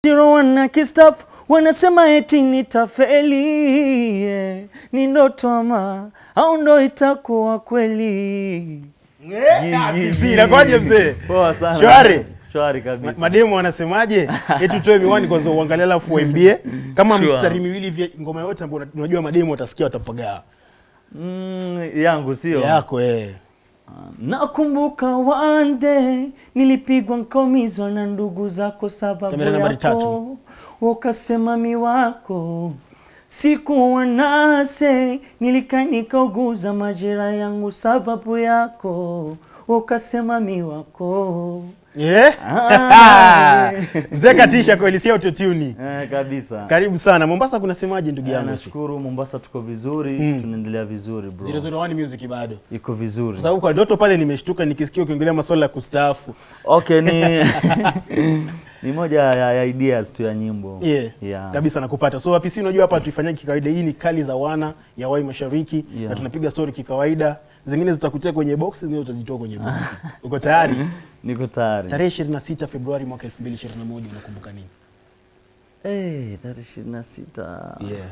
Zero wana kistafu wanasema eti nitafeli yeah. Ni ndoto ama au ndo itakuwa kweli? Inakuwaje mzee? Poa sana. Shwari? Shwari Ma- kabisa. Mademu wanasemaje? Eti utoe miwani kwanza uangalie alafu uimbie kama Sure. mstari miwili vya ngoma yote ambayo una- unajua mademu watasikia watapagawa. Mm, yangu sio Yako eh. Nakumbuka one day nilipigwa nkaumizwa na ndugu zako sababu Kamera nambari yako, tatu. ukasema mi wako sikuwa nase, nilika nikauguza majira yangu sababu yako, ukasema mi wako Yeah? Ah. Mzee katisha kweli si autotune. eh, kabisa. Karibu sana. Mombasa kunasemaje ndugu Eh, yangu? nashukuru Mombasa tuko vizuri Mm. tunaendelea vizuri bro, 001 music bado. iko vizuri Kwa sababu kwa Doto pale nimeshtuka nikisikia ukiongelea masuala ya kustaafu. Okay, ni ni moja ya, ya ideas tu ya nyimbo Yeah. Yeah. Kabisa nakupata. So APC unajua hapa tuifanyia kikawaida. Hii ni kali za wana ya Wai Mashariki Yeah. na tunapiga story kikawaida. Zingine zitakutia kwenye box, zingine utajitoa kwenye box. Uko tayari? niko tayari Tarehe 26 Februari mwaka 2021 unakumbuka nini? Eh, tarehe ishirini na sita Yeah.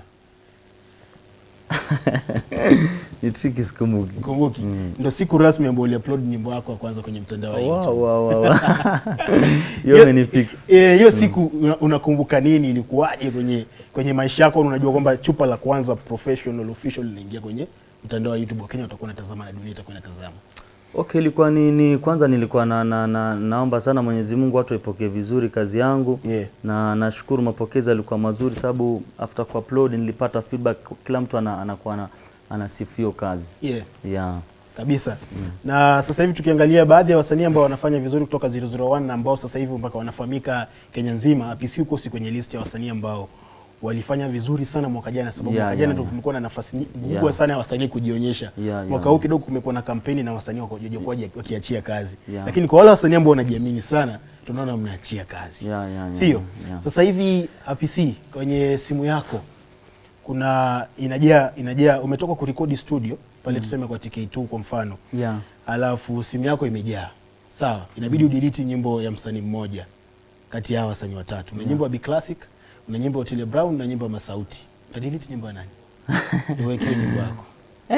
ni triki sikumbuki. Kumbuki. Ndio siku rasmi ambayo uliupload nyimbo yako ya kwanza kwenye mtandao wa YouTube. Wow, wow, wow, wow. Hiyo imenifix. Eh, hiyo siku una- unakumbuka nini? Ilikuwaje kwenye kwenye maisha yako? Unajua kwamba chupa la kwanza professional official linaingia kwenye mtandao wa YouTube, Wakenya watakuwa wanatazama na dunia itakuwa inatazama. Okay, ilikuwa ni, ni kwanza nilikuwa na, na, na, naomba sana Mwenyezi Mungu watu waipokee vizuri kazi yangu Yeah. na nashukuru mapokezi yalikuwa mazuri, sababu after kuupload nilipata feedback, kila mtu ana, anakuwa ana, anasifu hiyo kazi Yeah. yeah. kabisa na sasa hivi tukiangalia baadhi ya wasanii ambao wanafanya vizuri kutoka 001 na ambao sasa hivi mpaka wanafahamika Kenya nzima, APC huko si kwenye list ya wasanii ambao walifanya vizuri sana mwaka jana, sababu Yeah, mwaka jana yeah, ndio yeah. kulikuwa na nafasi ni- kubwa Yeah. sana ya wasanii kujionyesha. Yeah, mwaka yeah. huu kidogo kumekuwa na kampeni na wasanii wakojokuwa wakiachia kazi, Yeah. lakini kwa wale wasanii ambao wanajiamini sana tunaona mnaachia kazi Yeah, yeah, yeah, sio? yeah. Sasa hivi APC kwenye simu yako kuna inajaa inajaa, umetoka kurekodi studio pale tuseme kwa TK2 kwa mfano Yeah. alafu simu yako imejaa sawa, inabidi udelete nyimbo ya msanii mmoja kati ya hawa wasanii watatu. Una nyimbo ya B Classic, una nyimbo ya Otile Brown na nyimbo ya Masauti. Utadelete nyimbo ya nani? Niwekee nyimbo yako.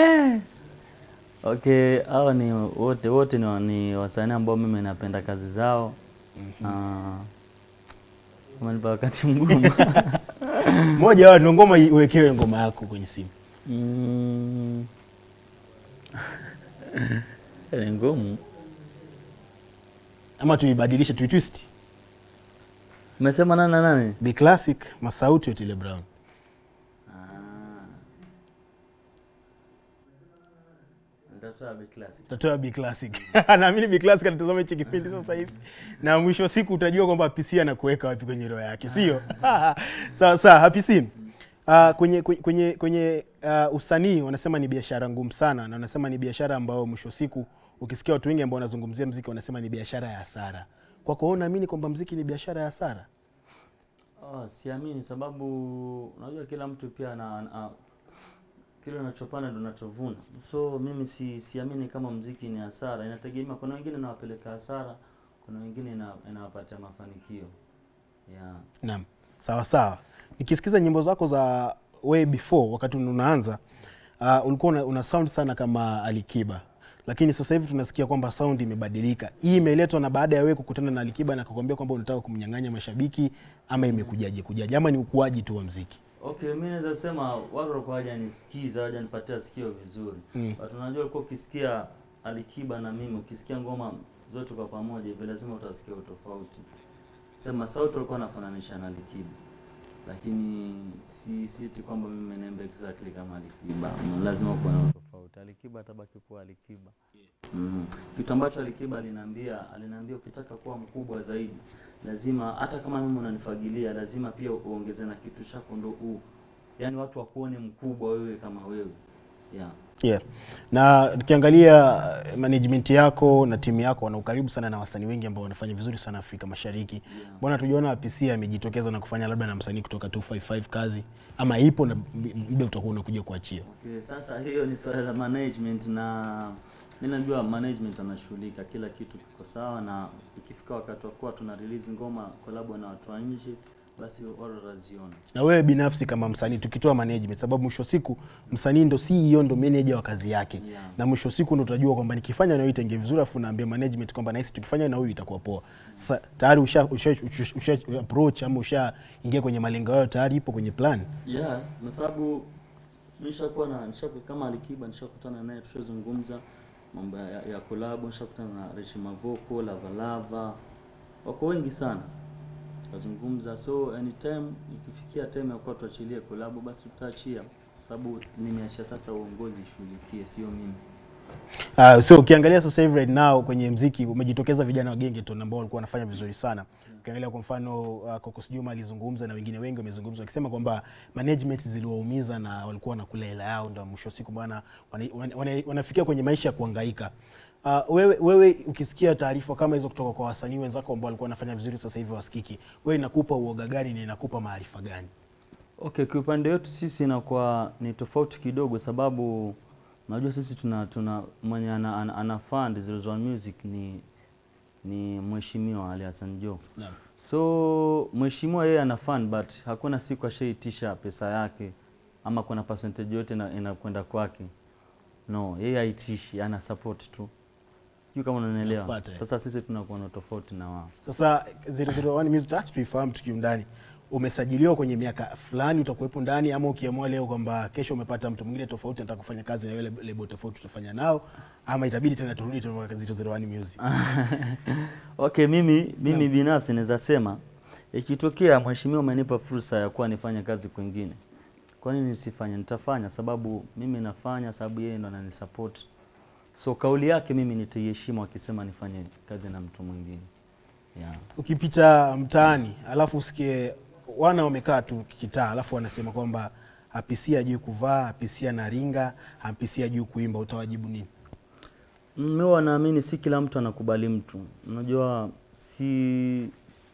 Okay, hao ni wote wote ni, wa- ni wasanii ambao mimi napenda kazi zao. Ah, umenipa wakati mgumu. Moja wao ndio ngoma iwekewe ngoma yako kwenye simu. Mm. Ni ngumu. Ama tuibadilishe tuitwist. Umesema nani na nani? B Classic, Masauti, Otile Brown. Nitatoa Big Classic. Tatoa B Classic. Naamini B Classic anatazama hichi kipindi sasa hivi. Na mwisho wa siku utajua kwamba PC anakuweka wapi kwenye roho yake, sio? Sawa sawa, Happy Sim. Uh, kwenye kwenye kwenye, kwenye uh, usanii wanasema ni biashara ngumu sana na wanasema ni biashara ambayo mwisho wa siku ukisikia watu wengi ambao wanazungumzia mziki wanasema ni biashara ya hasara. Kwako wewe unaamini kwamba mziki ni biashara ya hasara? Oh, siamini sababu unajua kila mtu pia ana, ana kile unachopanda ndo unachovuna. So mimi si, siamini kama mziki ni hasara, inategemea. Kuna wengine inawapeleka hasara, kuna wengine ina- inawapatia mafanikio yeah. Naam, sawa sawa. Nikisikiza nyimbo zako za way before, wakati unaanza uh, ulikuwa una, una sound sana kama Alikiba, lakini sasa hivi tunasikia kwamba sound imebadilika. Hii imeletwa na baada ya wewe kukutana na Alikiba na akakwambia kwamba unataka kumnyang'anya mashabiki, ama imekujaje kujaje, ama ni ukuaji tu wa mziki? Okay, mi naweza sema watu walikuwa hawajanisikiza hawajanipatia sikio vizuri Mm. but unajua ulikuwa ukisikia Alikiba na mimi ukisikia ngoma zote kwa pamoja hivi lazima utasikia utofauti. Sema sauti walikuwa wanafananisha na Alikiba, lakini si si eti kwamba mimi naimba exactly kama Alikiba. Mm, Lazima kuwa na utofauti. Alikiba atabaki kuwa Alikiba. Mm. Kitu ambacho Alikiba aliniambia, aliniambia ukitaka kuwa mkubwa zaidi lazima hata kama mimi unanifagilia, lazima pia uongeze na kitu chako ndo u yaani watu wakuone mkubwa wewe kama wewe. Yeah. Yeah. Na tukiangalia eh, management yako na timu yako wana ukaribu sana na wasanii wengi ambao wanafanya vizuri sana Afrika Mashariki. Mbona tujiona PC amejitokeza na kufanya labda na msanii kutoka 255 kazi ama ipo na muda utakuwa unakuja kuachia. Okay, sasa hiyo ni swala la management na mimi najua management anashughulika kila kitu kiko sawa, na ikifika wakati wa kuwa tuna release ngoma collab na watu wa nje, basi watu wataziona. na wewe binafsi kama msanii tukitoa management sababu mwisho wa siku msanii ndo CEO ndo manager wa kazi yake Yeah. na mwisho wa siku ndo utajua kwamba nikifanya na huyu itenge vizuri afu naambia management kwamba nahisi tukifanya na huyu itakuwa poa sasa tayari usha, usha, usha, usha approach ama usha ingia kwenye malengo yao tayari ipo kwenye plan Yeah, kwa sababu nishakuwa na nishakuwa kama Alikiba nishakutana naye tushazungumza mambo ya, ya collab, nishakutana na Rich Mavoko, Lava Lava. Wako wengi sana. Tukazungumza so anytime ikifikia time ya kuwa tuachilie collab basi tutaachia kwa sababu nimeachia sasa uongozi shughulikie sio mimi. Uh, so ukiangalia sasa hivi right now kwenye mziki umejitokeza vijana wa Gengeton ambao walikuwa wanafanya vizuri sana. Ukiangalia kwa mfano uh, Kokos Juma alizungumza na wengine wengi wamezungumza wakisema kwamba management ziliwaumiza na walikuwa wanakula hela yao, ndio mwisho wa siku bwana wana, wana, wana, wanafikia kwenye maisha ya kuhangaika. Uh, wewe, wewe ukisikia taarifa kama hizo kutoka kwa wasanii wenzako ambao walikuwa wanafanya vizuri sasa hivi wasikiki, wewe inakupa uoga gani na inakupa maarifa gani? Okay, kiupande wetu sisi inakuwa ni tofauti kidogo, sababu najua sisi tuna tuna mwenye ana, ana, ana fund Zero One Music ni ni mheshimiwa Ali Hassan Joho. Naam. So mheshimiwa yeye ana fund but hakuna siku ashaitisha pesa yake ama kuna percentage yote ina- inakwenda kwake. No, yeye haitishi, ana support tu. Sijui kama unanielewa. Nakupata, eh. Sasa sisi tunakuwa na tofauti na wao. Sasa 001 Music Touch tuifahamu tukiundani. Umesajiliwa kwenye miaka fulani utakuwepo ndani ama ukiamua leo kwamba kesho umepata mtu mwingine tofauti anataka kufanya kazi na yule lebo tofauti tutafanya nao ama itabidi tena turudi tena kwa 001 Music. Okay, mimi mimi binafsi naweza sema ikitokea mheshimiwa umenipa fursa ya kuwa nifanye kazi kwingine, kwa nini nisifanye? Nitafanya sababu mimi nafanya, sababu yeye ndo ananisupport. So kauli yake mimi nitaiheshimu akisema nifanye kazi na mtu mwingine. Yeah. Ukipita mtaani alafu usikie wana wamekaa tu kitaa alafu wanasema kwamba apisia juu kuvaa, apisia na ringa, apisia juu kuimba utawajibu nini? Mimi huwa naamini si kila mtu anakubali mtu. Unajua si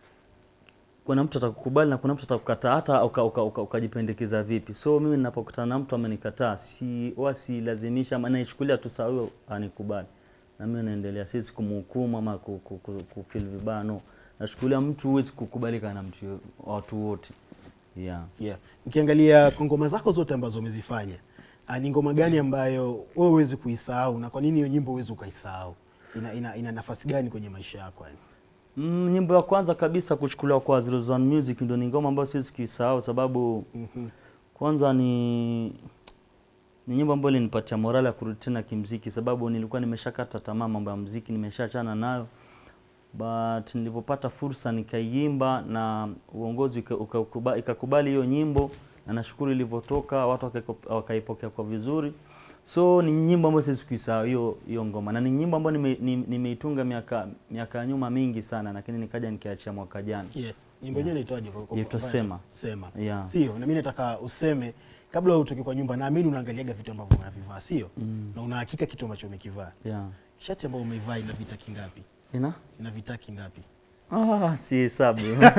kuna mtu atakukubali na kuna mtu atakukataa hata uka- uka- uka- ukajipendekeza vipi. So mimi ninapokutana na mtu amenikataa, si huwa silazimisha ama naichukulia tu sawa huyo anikubali. Na mimi naendelea, siwezi kumhukumu ama ku- ku- ku- kufeel vibaya no. Nachukulia mtu huwezi kukubalika na mtu yo- watu wote. Yeah. Yeah. Ukiangalia kwa ngoma zako zote ambazo umezifanya, ah, ni ngoma gani ambayo wewe huwezi kuisahau na kwa nini hiyo nyimbo huwezi ukaisahau? Ina, ina, ina nafasi gani kwenye maisha yako yani? Mm, nyimbo ya kwanza kabisa kuchukuliwa kwa Zero One Music ndio ni ngoma ambayo siwezi kuisahau sababu Mhm. kwanza ni ni nyimbo ambayo ilinipatia morale ya kurudi tena kimziki, sababu nilikuwa nimeshakata tamaa mambo ya mziki, nimeshaachana nayo, but nilipopata fursa nikaiimba na uongozi uka- ukakuba- ikakubali hiyo nyimbo, na nashukuru ilivyotoka, watu wakaiko- wakaipokea kwa vizuri. So ni nyimbo ambayo siwezi kuisahau hiyo hiyo ngoma, na ni nyimbo ambayo nime- ni- nimeitunga miaka miaka ya nyuma mingi sana, lakini nikaja nikiachia mwaka jana. Yeah. Nyimbo yenyewe inaitwaje kwa kwa- Yaitwa kwa- Sema. Sema. Yeah. Sio, na mimi nataka useme kabla utoke kwa nyumba, naamini unaangaliaga vitu ambavyo unavivaa, sio? Na una hakika kitu ambacho umekivaa. Yeah. Shati ambayo umeivaa ina vitaki ngapi? Ina? Ina vitaki ngapi? Ah, si hesabu.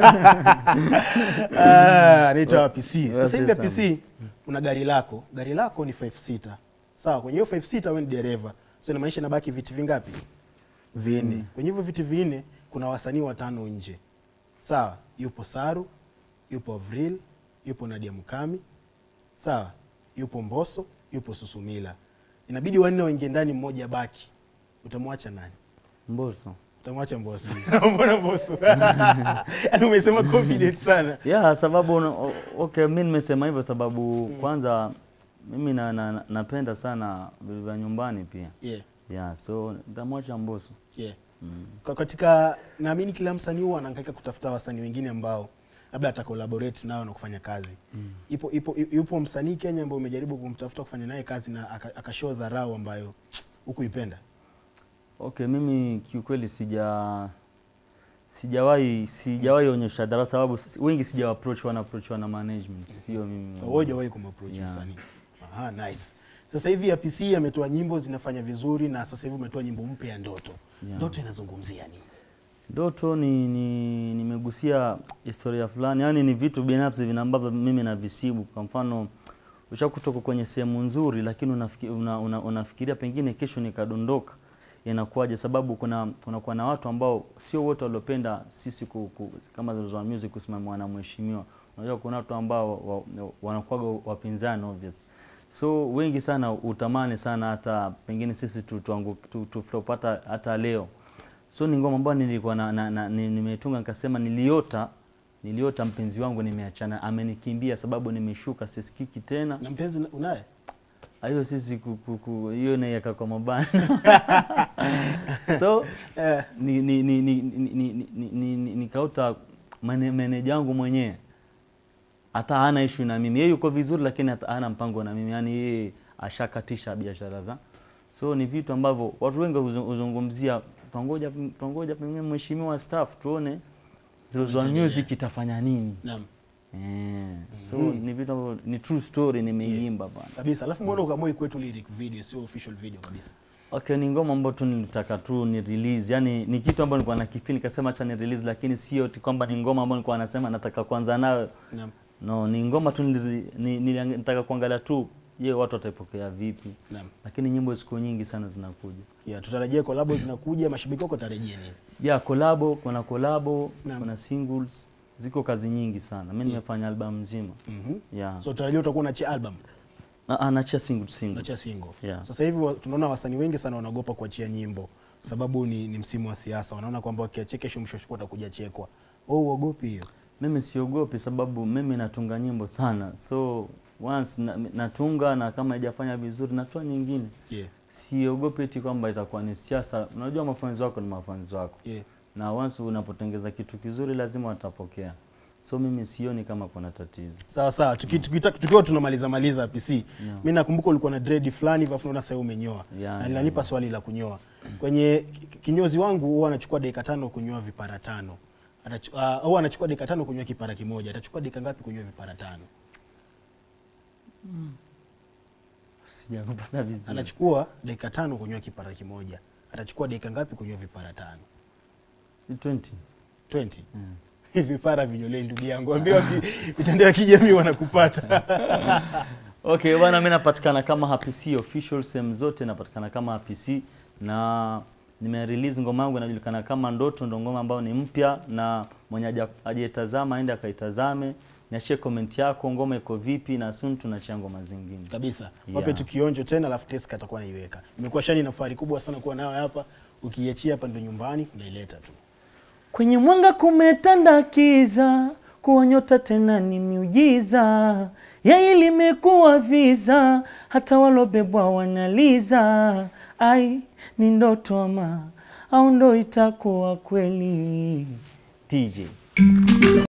Ah, anaitwa PC. Wewe Sasa hivi si PC una gari lako, gari lako ni 5 seater. Sawa, kwenye hiyo 5 seater wewe ni dereva. So inamaanisha inabaki viti vingapi? Vinne. Kwenye hivyo viti vinne kuna wasanii watano nje. Sawa, yupo Saru, yupo Avril, yupo Nadia Mukami. Sawa, yupo Mbosso, yupo Susumila. Inabidi wanne waingie ndani, mmoja baki. Utamwacha nani? Mbosso. Utamwacha Mbosso. Mbona Mbosso? Yaani umesema confident sana. Yeah, sababu una- o- okay, mi nimesema hivyo sababu kwanza mimi na, na, na- napenda sana vitu vya nyumbani pia. Yeah. Yeah, so nitamwacha Mbosso. Yeah. Mm. Kwa katika naamini kila msanii huwa anahangaika kutafuta wasanii wengine ambao labda ata collaborate nao na kufanya kazi. Ipo ipo yupo msanii Kenya ambaye umejaribu kumtafuta kufanya naye kazi na aka- akashow dharau ambayo hukuipenda. Okay, mimi kiukweli sija sijawahi sijawahi onyesha dharau sababu si- wengi sija approach wana approach wana management. Sio mimi. Wewe hujawahi kumapproach Yeah. msanii. Aha, nice. Sasa hivi ya PC ametoa nyimbo zinafanya vizuri na sasa hivi umetoa nyimbo mpya ya Ndoto. Yeah. Ndoto inazungumzia nini? Ndoto ni ni nimegusia historia fulani, yaani ni vitu binafsi vina ambavyo mimi navisibu. Kwa mfano, ushakutoka kwenye sehemu nzuri, lakini unafiki, una, una, unafikiria pengine kesho nikadondoka, inakuwaje, sababu kuna kunakuwa na watu ambao sio wote waliopenda sisi ku, ku, kama Zone Music kusimamiwa na mheshimiwa. Unajua kuna watu ambao wa, wa, wanakuwaga wapinzani obvious, so wengi sana utamani sana hata pengine sisi tu, tuangu, tu, tu, tutapata hata leo. So ni ngoma ambayo nilikuwa na, na, na, ni- nimetunga nikasema niliota niliota mpenzi wangu nimeachana, amenikimbia sababu nimeshuka, sisikiki tena na mpenzi una- unaye hiyo sisi ku- ku- ku- hiyo naiweka kwa mabano so eh, ni, ni, ni, ni, ni, ni, ni, ni, ni, nikauta mane- meneja wangu mwenyewe hata hana ishu na mimi, yeye yuko vizuri, lakini hata hana mpango na mimi, yani yeye ashakatisha biashara za so ni vitu ambavyo watu wengi huzu- huzungumzia, twangoja twangoja pengine mheshimiwa staff tuone Zero Zone Tuendelee. Music itafanya nini. naam Eh, so ni vitu ambavyo ni true story nimeiimba bana. kabisa alafu mbona ukamua kwetu lyric video sio official video kabisa Okay, ni ngoma ambayo tu nilitaka tu ni release. Yaani ni kitu ambacho nilikuwa nakifeel nikasema acha ni release, lakini sio ati kwamba ni ngoma ambayo nilikuwa nasema nataka kuanza nayo. naam No, ni ngoma tu nili- ni- nili- nitaka kuangalia tu je, watu wataipokea vipi. naam Lakini nyimbo siku nyingi sana zinakuja. yeah, tutarajia collabo zinakuja mashabiki wako tarajia nini Ya kolabo, kuna kolabo, Naam. kuna singles, ziko kazi nyingi sana. Mimi nimefanya album nzima. mhm Yeah. so tutarajia utakuwa unachia album Na anachia single single. unachia single Yeah. sasa hivi wa- tunaona wasanii wengi sana wanaogopa kuachia nyimbo sababu ni, ni msimu wa siasa wanaona kwamba wakiachia kesho mwisho wa siku watakuja chekwa oh uogopi hiyo Mimi siogopi sababu mimi natunga nyimbo sana, so once na, natunga na kama haijafanya vizuri natoa nyingine. yeah. Siogopi eti kwamba itakuwa ni siasa. Unajua mafanzi wako ni mafanzi wako, yeah. na once unapotengeza kitu kizuri lazima watapokea. So mimi sioni kama kuna tatizo. sawa sawa tuki- tukita- tukiwa tunamaliza maliza PC mi nakumbuka ulikuwa na dread fulani hivi afu naona sasa umenyoa Yeah, na linanipa swali la kunyoa kwenye ki- kinyozi wangu huwa anachukua dakika tano kunyoa vipara tano Atachu- ah, huwa anachukua dakika tano kunyoa kipara kimoja atachukua dakika ngapi kunyoa vipara tano Sijakupata vizuri. anachukua dakika tano kunyoa kipara kimoja atachukua dakika ngapi kunyoa vipara tano 20. 20 vipara vinyolei ndugu yangu ambia mitandao ya kijamii wanakupata Okay, bwana mimi napatikana kama Happy C official sehemu zote napatikana kama Happy C na nime release ngoma yangu inajulikana kama Ndoto, ndo ngoma ambayo ni mpya na mwenye haja- hajaitazama aende akaitazame. Niachie comment yako, ngoma iko vipi, na soon tunachia ngoma zingine. kabisa Yeah. wape tukionjo tena alafu Teska atakuwa naiweka imekuwa shani na fahari kubwa sana kuwa nayo hapa ukiiachia hapa ndo nyumbani unaileta tu Kwenye mwanga kumetanda kiza, kuwa nyota tena ni miujiza. Yai limekuwa viza, hata walobebwa wanaliza. Ai, ni ndoto ama au ndo itakuwa kweli? DJ